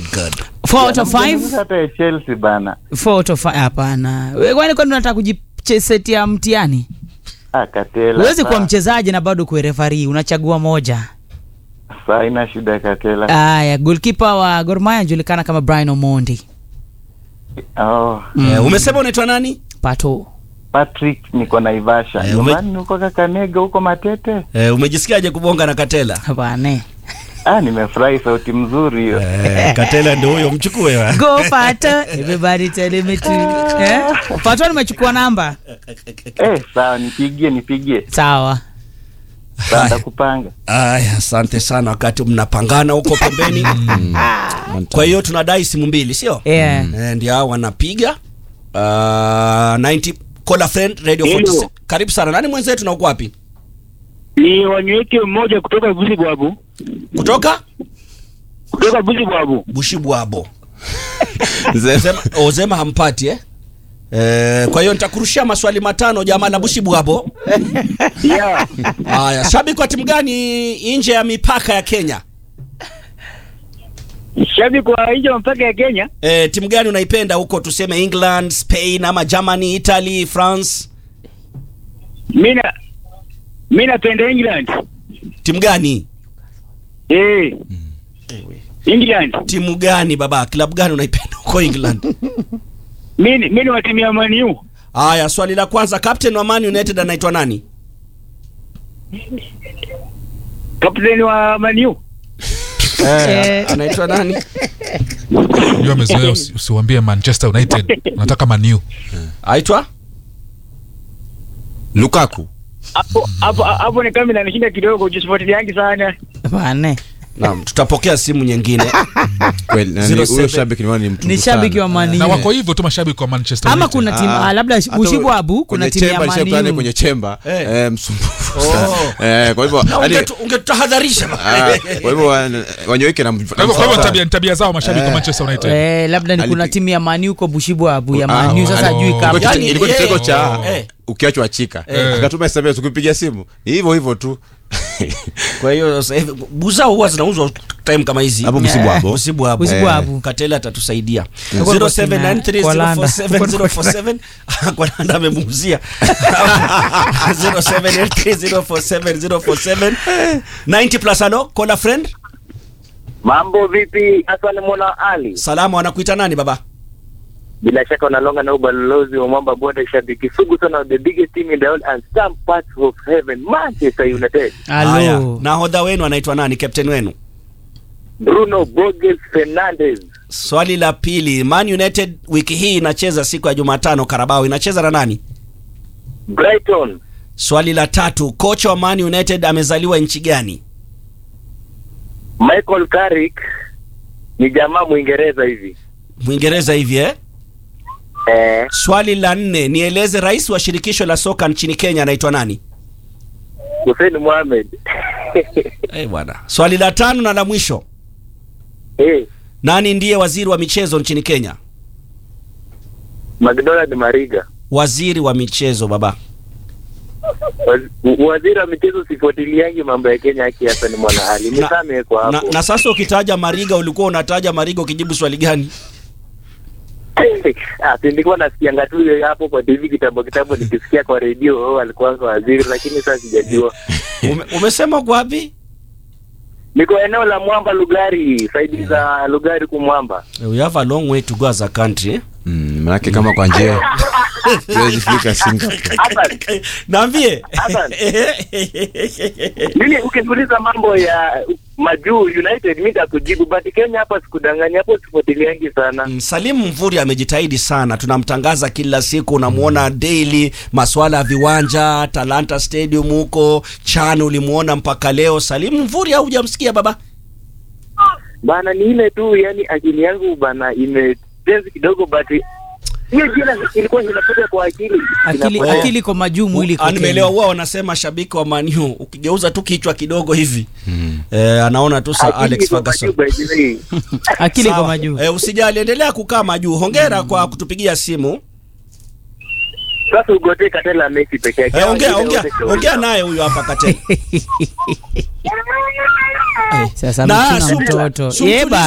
good. 4 out of 5 hata ya Chelsea bana. 4 out of 5 hapana Wewe kwani kwani unataka kujisetia mtihani Ah, Katela. huwezi kuwa saa- mchezaji na bado kuwe refari unachagua moja Saa ina shida Katela. aya golkipa wa Gor Mahia anajulikana kama Brian Omondi Oh, Eh, umesema unaitwa nani? pato Patrick niko Naivasha. Eh, ume- Nyumbani huko Kakamega huko Matete. Eh, umejisikiaje kubonga na Katela? bane Ah, nimefurahi sauti mzuri hiyo. Eh, Katela ndio huyo mchukue wa. go pato everybody tell me to eh pato nimechukua namba Eh, sawa nipigie nipigie. sawa Sawa ndakupanga. Aya, asante sana wakati mnapangana huko pembeni. Kwa hiyo tunadai simu mbili, sio? yeah Eh, ndio hao wanapiga uh, 90 call a friend radio Hello. 46. Karibu sana. Nani mwenzetu na uko wapi? ni wanyweke mmoja kutoka Buzi Bwabu, Kutoka kutoka Buzi Bwabu. Bushibwabo. Zema, ozema hampati eh? Eh, kwa hiyo nitakurushia maswali matano jamaa la Bushibwabo. Yeah. Haya, shabiki wa timu gani nje ya mipaka ya Kenya? Shabiki wa nje wa mpaka ya Kenya, Eh, timu gani unaipenda huko tuseme England, Spain ama Germany, Italy, France? mimi na mimi napenda England. Timu gani? Eh. England. Timu gani baba? Klabu gani unaipenda huko England? Mimi mimi ni wa timu ya Man U. Haya, swali la kwanza, captain wa Man United anaitwa nani? Kapteni wa Man U. Eh, Anaitwa nani? Unajua amezoea usi- usiwambie Manchester United, unataka Man U. Aitwa? Lukaku. Hapo hapo hapo ni kama inanishinda kidogo kujifuatiliangi sana. bane Naam, tutapokea simu nyingine. Kweli, na ni- Zero huyo seven. shabiki ni wani mtu ni shabiki wa Man Na U. wako hivyo tu mashabiki wa Manchester ama United. kuna timu Ah, ah, labda hata Bushibwabu kuna kwenye timu ya chemba, nishakutana Man kwenye U chemba Eh. eh, msumbufu Oh. sana. Eh, kwa hivyo Na hadi- ungetu- ungetutahadharisha. ah, kwa hivyo wan- wanyoike na Kwa hivyo- kwa hivyo tabia ni tabia zao mashabiki wa Manchester United. Eh, labda ni kuna Alipi- timu ya Man U huko Bushibwabu ya Ah, Man U sasa oh. ajui Ilikuwa kama kitendo- Yani, ilikuwa yeye- kitendo cha eh. ukiachwa chika Eh. akatuma SMS ukipiga simu hivyo hivyo tu Kwa hiyo sasa hivi buza huwa zinauzwa time kama hizi. hapo msibu hapo Busibu hapo. Bushibwabu. Katela atatusaidia. Huko 0793047047 kwa nanda amemuuzia. 0783047047 90 plus alo, call a friend. Mambo vipi? Hassan Mwana Ali, Salama wanakuita nani baba? bila shaka unalonga na ubalozi wa mwamba bonde, shabiki sugu sana, the biggest team in the world and some parts of heaven, Manchester United. Haya, Halo. nahodha wenu anaitwa nani? Captain wenu? Bruno Borges Fernandes, Swali la pili, Man United wiki hii inacheza siku ya Jumatano Karabao, inacheza na nani? Brighton, Swali la tatu, kocha wa Man United amezaliwa nchi gani? Michael Carrick ni jamaa Mwingereza hivi Mwingereza hivi eh? eh, Swali la nne, nieleze rais wa shirikisho la soka nchini Kenya anaitwa nani? Hussein Mohamed Eh bwana. Swali la tano na la mwisho, eh, nani ndiye waziri wa michezo nchini Kenya? McDonald Mariga, Waziri wa michezo baba. Waz- waziri wa michezo. Sifuatiliangi mambo ya Kenya, haki Hassan Mwana Ali, Na- nisame kwa Na, hapo na sasa ukitaja Mariga ulikuwa unataja Mariga ukijibu swali gani? Ah, si nilikuwa nasikianga tu hapo kwa TV kitambo kitambo, nikisikia kwa redio oh, alikuwa waziri, lakini sasa sijajua. Ume, umesema kwa wapi? Niko eneo la Mwamba Lugari, saidi za Lugari kumwamba. We have a long way to go as a country. Eh? Mm, manake kama kwa njia tuwezi fika Singapore Hassan, Naambie. Hassan. mimi ukiniuliza mambo ya majuu United mi takujibu, but Kenya hapa sikudanganya, hapo sifuatiliangi sana. Mm, Salimu Mvuri amejitahidi sana, tunamtangaza kila siku, unamuona daily, maswala ya viwanja, Talanta Stadium huko Chan, ulimuona mpaka leo. Salimu Mvuri au hujamsikia baba? Bana ni ile tu, yani akili yangu bana imetenzi kidogo, but hiyo jina ilikuwa inapita kwa akili akili Inapotea. akili kwa majuu mwili Ah, kwa nimeelewa. Kenya. Huwa wanasema shabiki wa Man U ukigeuza tu kichwa kidogo hivi eh, anaona tu sa Akili Alex iko Ferguson. majuu by the way. akili kwa Sawa. majuu Eh, usijali, endelea kukaa majuu. Hongera kwa kutupigia simu. Sasa ugote Katela Messi peke yake. Eh, ongea Wengine ongea wote shauri ongea yao. naye huyo hapa Katela. sasa Na, amechuna sumtu- mtoto sumtu- yeba